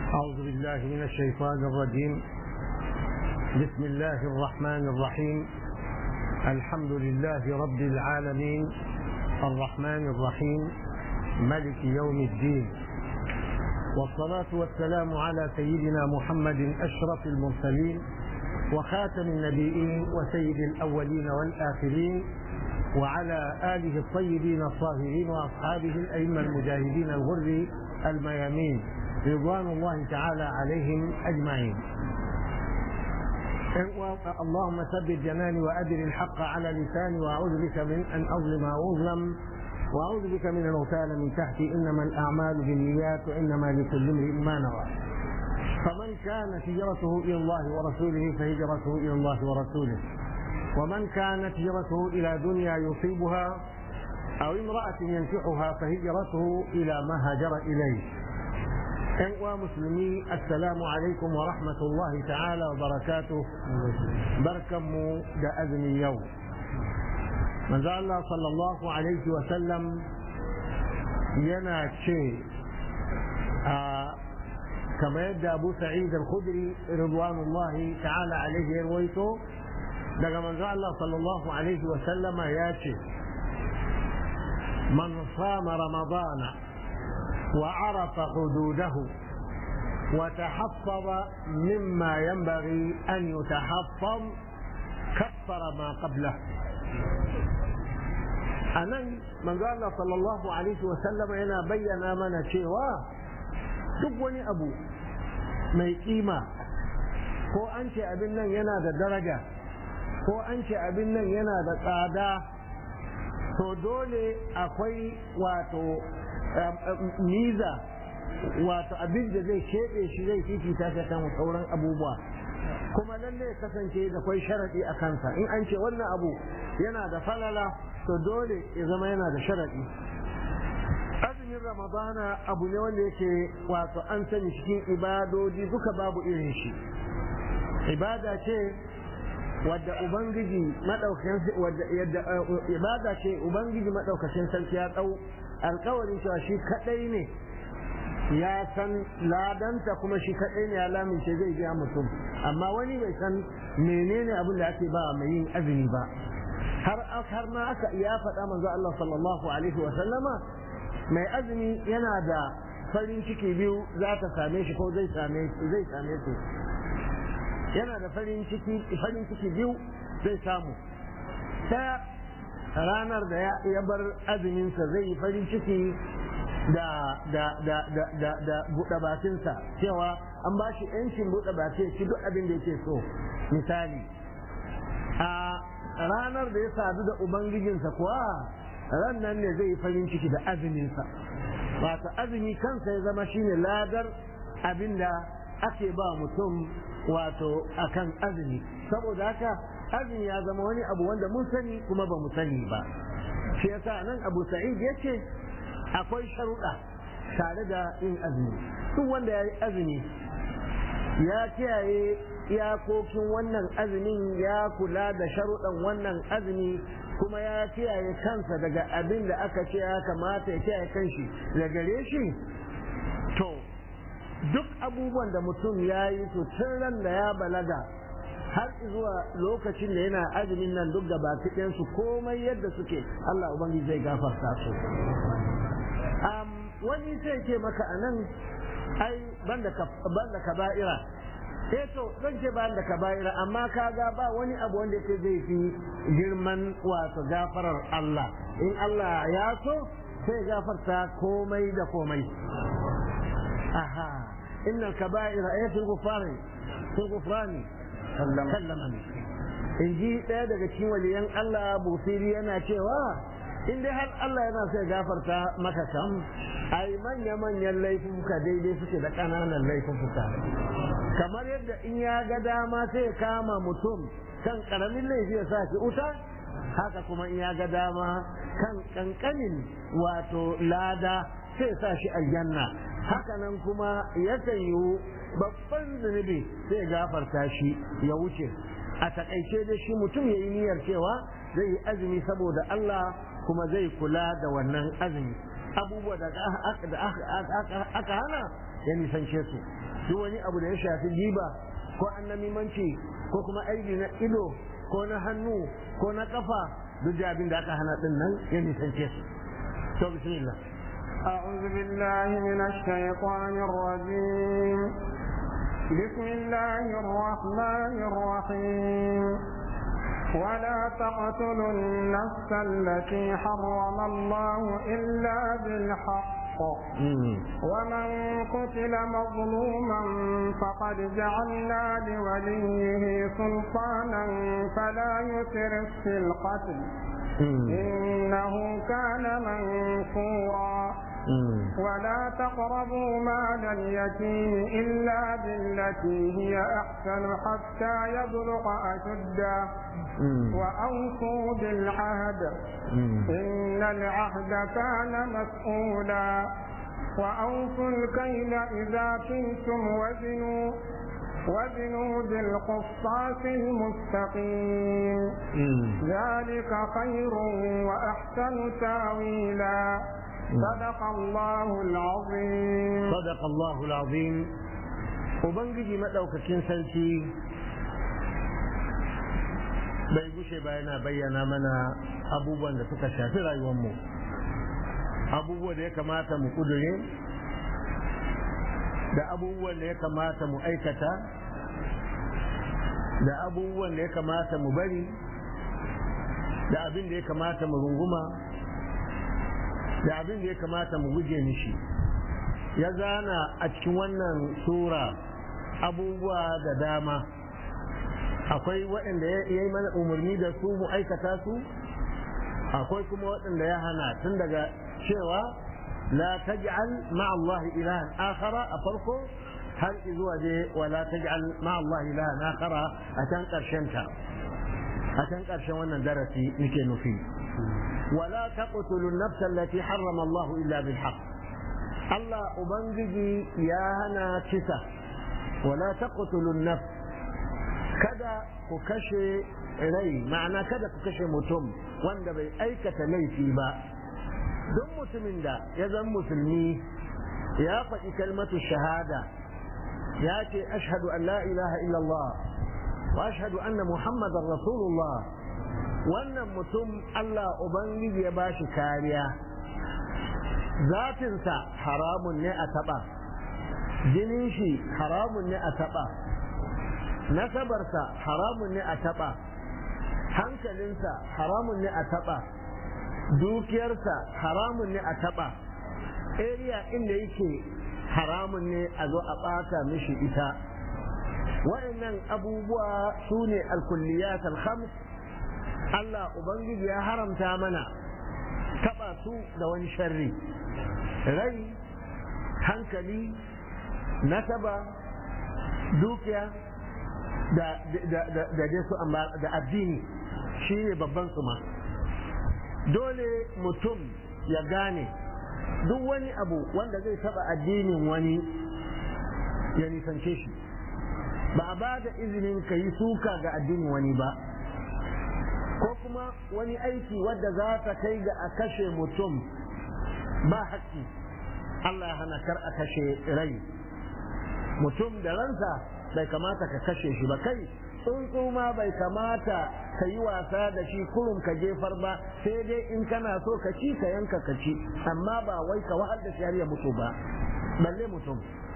أعوذ بالله من الشيطان الرجيم بسم الله الرحمن الرحيم الحمد لله رب العالمين الرحمن الرحيم ملك يوم الدين والصلاة والسلام على سيدنا محمد أشرف المرسلين وخاتم النبيين وسيد الأولين والآخرين وعلى آله الطيبين الطاهرين وأصحابه الأئمة المجاهدين الغر الميامين رضوان الله تعالى عليهم أجمعين اللهم ثبت جناني وأدر الحق على لساني وأعوذ بك من أن أظلم أو أظلم وأعوذ بك من الغتال من تحتي إنما الأعمال بالنيات وإنما لكل امرئ ما نوى فمن كانت هجرته إلى الله ورسوله فهجرته إلى الله ورسوله ومن كانت هجرته إلى دنيا يصيبها أو امرأة ينكحها فهجرته إلى ما هاجر إليه ‘yan uwa musulmi assalamu alaikum wa rahmatullahi ta'ala wa barakatu barkanmu da azumin yau manzo Allah sallallahu alaihi wa sallam yana ce a kamar yadda Abu Sa'id al-Khudri ridwanullahi ta'ala alaihi ya rawaito daga manzo Allah sallallahu alaihi wa sallama ya ce man sama ramadana وعرف حدوده وتحفظ مما ينبغي أن يتحفظ كفر ما قبله anan manzo Allah sallallahu alaihi wa sallama yana bayyana mana cewa duk wani abu mai kima ko an ce abin nan yana da daraja ko an ce abin nan yana da tsada to dole akwai wato miza wato abin da zai keɓe shi zai fifita ta kan sauran abubuwa kuma lalle ya kasance da kwai sharaɗi a kansa in an ce wannan abu yana da falala to dole ya zama yana da sharaɗi azumin ramadana abu ne wanda yake wato an sani cikin ibadoji duka babu irin shi ibada ce wadda ubangiji madaukakin wadda yadda ibada ce ubangiji madaukakin sarki ya dau alkawarin cewa shi kadai ne ya san ladanta kuma shi kadai ne ya lamince zai biya mutum amma wani bai san menene abin da ake ba mai yin azumi ba har har ma aka ya faɗa manzo Allah sallallahu alaihi wa sallama mai azumi yana da farin ciki biyu za ta same shi ko zai same zai same su yana da farin ciki farin ciki biyu zai samu ta ranar da ya bar azuminsa zai yi farin ciki da da da da da da buɗe bakinsa cewa an ba shi yancin buɗe baki shi duk abin da yake so misali a ranar da ya sadu da ubangijinsa kuwa ran nan ne zai yi farin ciki da azuminsa wato azumi kansa ya zama shine ladar abin da ake ba mutum wato akan azumi saboda haka azumi ya zama wani abu wanda mun sani kuma ba mu sani ba shi yasa nan abu sa'id ya ce akwai sharuɗa tare da yin azumi duk wanda ya yi azumi ya kiyaye iyakokin wannan azumin ya kula da sharuɗan wannan azumi kuma ya kiyaye kansa daga abin da aka ce ya kamata ya kiyaye kanshi da gare shi to duk abubuwan da mutum ya yi su tun ran da ya balaga har zuwa lokacin da yana azumin nan duk da ba su komai yadda suke Allah ubangiji zai gafarta su wani sai ce maka a nan ai banda kaba'ira eh to zan ce ban da kaba'ira amma kaga ba wani abu wanda yake zai fi girman wato gafarar Allah in Allah ya so sai gafarta komai da komai aha inna kaba'ira ay fi ghufrani fi ghufrani sallamani in ji ɗaya daga cikin waliyan Allah busiri yana cewa in dai har Allah yana so ya gafarta maka kam ai manya manyan laifuka daidai suke da ƙananan laifuka kamar yadda in ya ga dama sai ya kama mutum kan ƙaramin laifi ya sa shi uta haka kuma in ya ga dama kan ƙanƙanin wato lada sai ya sa shi aljanna haka nan kuma yakan yiwu babban zunubi sai gafarta shi ya wuce a takaice da shi mutum ya yi niyyar cewa zai yi azumi saboda Allah kuma zai kula da wannan azumi abubuwa da aka hana ya nisance su duk wani abu da ya shafi giba ko annamimanci ko kuma aibi na ido ko na hannu ko na kafa duk da abin da aka hana din nan ya nisance su to bismillah أعوذ بالله من الشيطان الرجيم بسم الله الرحمن الرحيم ولا تقتلوا النفس التي حرم الله إلا بالحق ومن قتل مظلوما فقد جعلنا لوليه سلطانا فلا يسرف في القتل إنه كان منصورا ولا تقربوا مال اليتيم إلا بالتي هي أحسن حتى يبلغ أشده وأوفوا بالعهد إن العهد كان مسؤولا وأوفوا الكيل إذا كنتم وزنوا وزنوا بالقسطاس المستقيم ذلك خير وأحسن تاويلا صدق الله العظيم صدق الله العظيم وبنجي مدوكاكين سلسي bai gushe ba yana bayyana mana abubuwan da suka shafi rayuwarmu abubuwan da ya kamata mu kudure da abubuwan da ya kamata mu aikata da abubuwan da ya kamata mu bari da abin da ya kamata mu runguma da abin da ya kamata mu guje mishi ya zana a cikin wannan sura abubuwa da dama akwai waɗanda ya yi mana umarni da su mu aikata su akwai kuma waɗanda ya hana tun daga cewa la taj'al ma'a Allah ilahan akhara a farko har zuwa je wa la taj'al ma'a Allah ilahan akhara a can ƙarshen ta a can ƙarshen wannan darasi nake nufi ولا تقتلوا النفس التي حرم الله إلا بالحق الله أبنجي يا هنا كسا ولا تقتلوا النفس kada ku kashe rai ma'ana kada ku kashe mutum wanda bai aikata laifi ba duk mutumin da ya zan musulmi ya faɗi kalmatu shahada ya ce ashhadu an la ilaha illallah wa ashhadu anna muhammadan rasulullah wannan mutum Allah ubangiji ya bashi kariya zatinsa haramun ne a taɓa jinin shi haramun ne a taɓa nasabarsa haramun ne a taɓa hankalinsa haramun ne a taɓa dukiyarsa haramun ne a taɓa area inda yake haramun ne a zo a ɓata mishi ita wa'annan abubuwa su ne alkulliyat alhams Allah Ubangiji ya haramta mana taɓa su da wani sharri rai hankali nasaba dukiya da dai su da addini shi ne babban su ma dole mutum ya gane duk wani abu wanda zai taba addinin wani ya nisance shi ba a ba da izinin ka yi suka ga addinin wani ba ko kuma wani aiki wadda za ta kai ga a kashe mutum ba haƙƙi Allah ya hana kar a kashe rai mutum da ransa bai kamata ka kashe shi ba kai tsuntsu ma bai kamata ka yi wasa da shi kurum ka jefar ba sai dai in kana so ka ci ka yanka ka ci amma ba wai ka wahal da shi har ya mutu ba balle mutum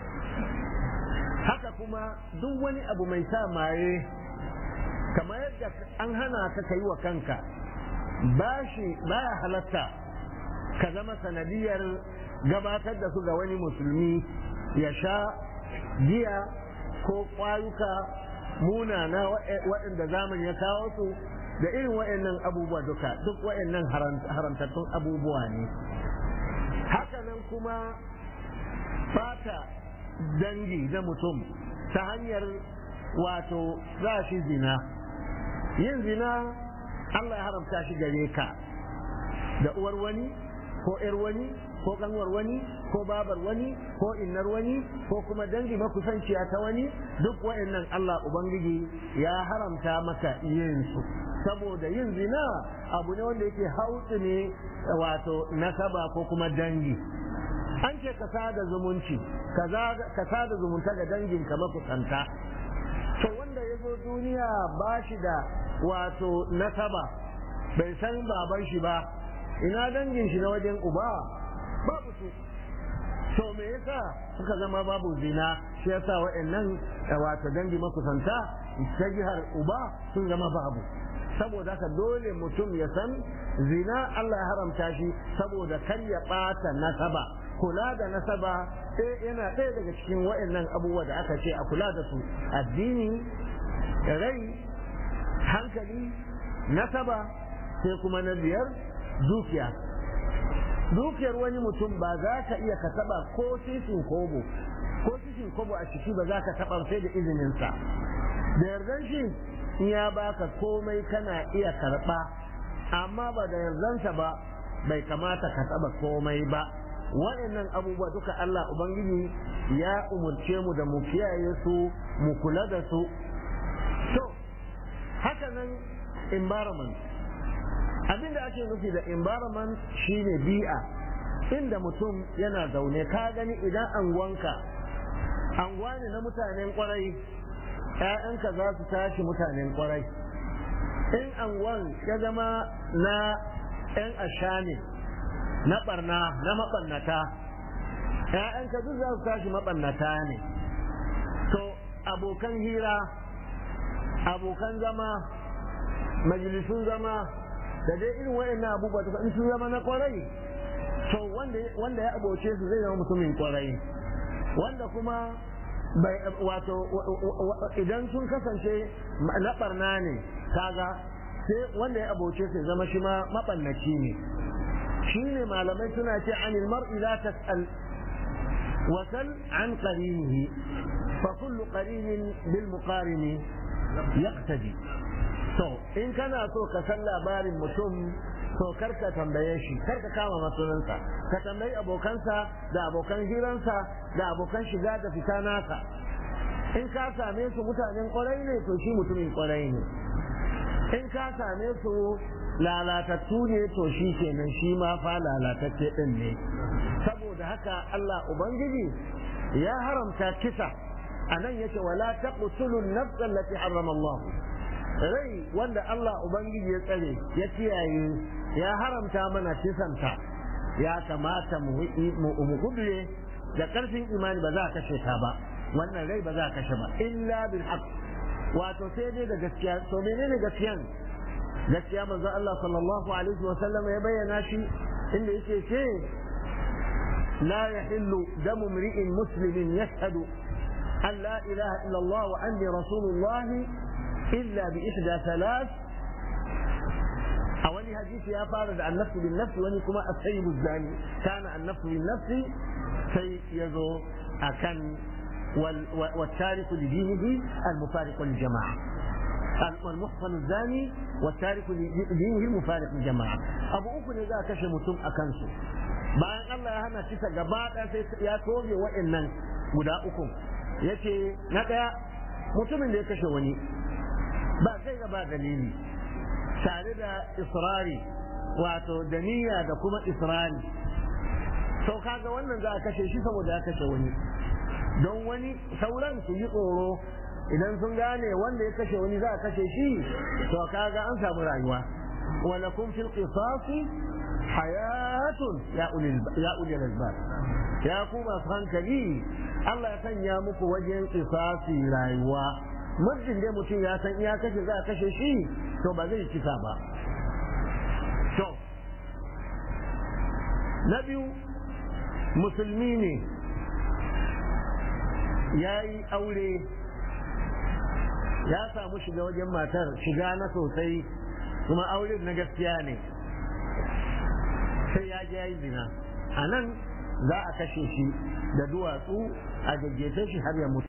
haka kuma duk wani abu mai sa maye kamar yadda an hana ka ka yi wa kanka bashi baya halatta ka zama sanadiyar gabatar da su ga wani musulmi ya sha giya ko kwayuka munana waɗanda zamani ya kawo su da irin waɗannan abubuwa duka duk waɗannan haramtattun abubuwa ne hakanan kuma fata dangi na mutum ta hanyar wato za shi zina yin zina Allah ya haramta shi gare ka da uwar wani ko ‘yar wani ko kanwar wani ko babar wani ko innar wani ko kuma dangi makusanciya ta wani duk wa'annan Allah Ubangiji ya haramta maka yin su saboda yin zina abu ne wanda yake hautsu ne wato nasaba ko kuma dangi an ce ka sada zumunci ka sada zumunta ga danginka makusanta to wanda ya zo duniya ba shi da wato nasaba bai san baban shi ba ina dangin shi na wajen uba babu su to me yasa suka zama babu zina shi yasa wa'annan wato dangi makusanta ta jihar uba sun zama babu saboda haka dole mutum ya san zina Allah ya haramta shi saboda kar ya ɓata nasaba kula da nasaba yana ɗaya daga cikin wa'annan abubuwa da aka ce a kula da su addini rai hankali nasaba sai kuma na biyar dukiya dukiyar wani mutum ba za ka iya ka taba ko sisin kobo ko sisin kobo a ciki ba za ka taba sai da izininsa da yardan shi in ya baka komai kana iya karba amma ba da yardansa ba bai kamata ka taba komai ba waɗannan abubuwa duka Allah Ubangiji ya umurce mu da mu kiyaye su mu kula da su to haka nan environment abinda ake nufi da environment shine bi'a inda mutum yana zaune ka gani idan anguwanka anguwa ne na mutanen kwarai ‘ya'yanka za su tashi mutanen kwarai in anguwan ya zama na ‘yan ashani na barna na maɓannata ‘ya'yanka duk za su tashi maɓannata ne to abokan hira abokan zama majalisun zama da dai irin waɗannan abubuwa in sun zama na kwarai to wanda ya aboce su zai zama mutumin kwarai wanda kuma bai wato idan sun kasance na barna ne kaga sai wanda ya aboce su zama shi ma mabannaci ne shi ne malamai suna ce anil mar'i la tas'al wasal an qarinihi fa kullu qarinin bil muqarini yaqtadi to in kana so ka san labarin mutum to karka tambaye shi karka kama masunansa ka tambayi abokansa da abokan hiransa da abokan shiga da fita nasa in ka same su mutanen kwarai ne to shi mutumin kwarai ne in ka same su lalatattu ne to shi kenan shi ma fa lalatacce din ne saboda haka Allah ubangiji ya haramta kisa anan yace wala taqtulu an-nafs allati harrama Allah rai wanda Allah Ubangiji ya tsare ya kiyaye ya haramta mana kisanta ya kamata mu gudure da karfin imani ba za a kashe ta ba wannan rai ba za a kashe ba illa bil haqq wato sai dai da gaskiya to menene gaskiyan gaskiya manzo Allah sallallahu alaihi wa sallam ya bayyana shi inda yake ce لا يحل دم امرئ مسلم يشهد أن لا إله إلا الله وأني رسول الله إلا بإحدى ثلاث أولي حديث يا فارد عن نفس بالنفس وني كما السيد الزاني كان النفس بالنفس سي يزو أكن والتارك لدينه المفارق للجماعة والمحصن الزاني والتارك لدينه المفارق للجماعة أبو أكن إذا كشف متم أكنسو bayan Allah ya hana kisa gaba ɗaya sai ya toge wa'annan guda uku yace na ɗaya mutumin da ya kashe wani ba kai gaba dalili tare da israri wato da niyya da kuma israri sau kaga wannan za a kashe shi saboda ya kashe wani don wani sauran su yi tsoro idan sun gane wanda ya kashe wani za a kashe shi to kaga an samu rayuwa ولكم في القصاص حياة يا أولي يا أولي الألباب يا كوما hankali Allah ya sanya muku wajen qisasi rayuwa muddin dai mutum ya san iya kashe za a kashe shi to ba zai kisa ba to na biyu musulmi ne ya yi aure ya samu shiga wajen matar shiga na sosai kuma auren na gaskiya ne sai ya je ya yi zina a nan za a kashe shi da duwatsu a gaggefe shi har ya mutu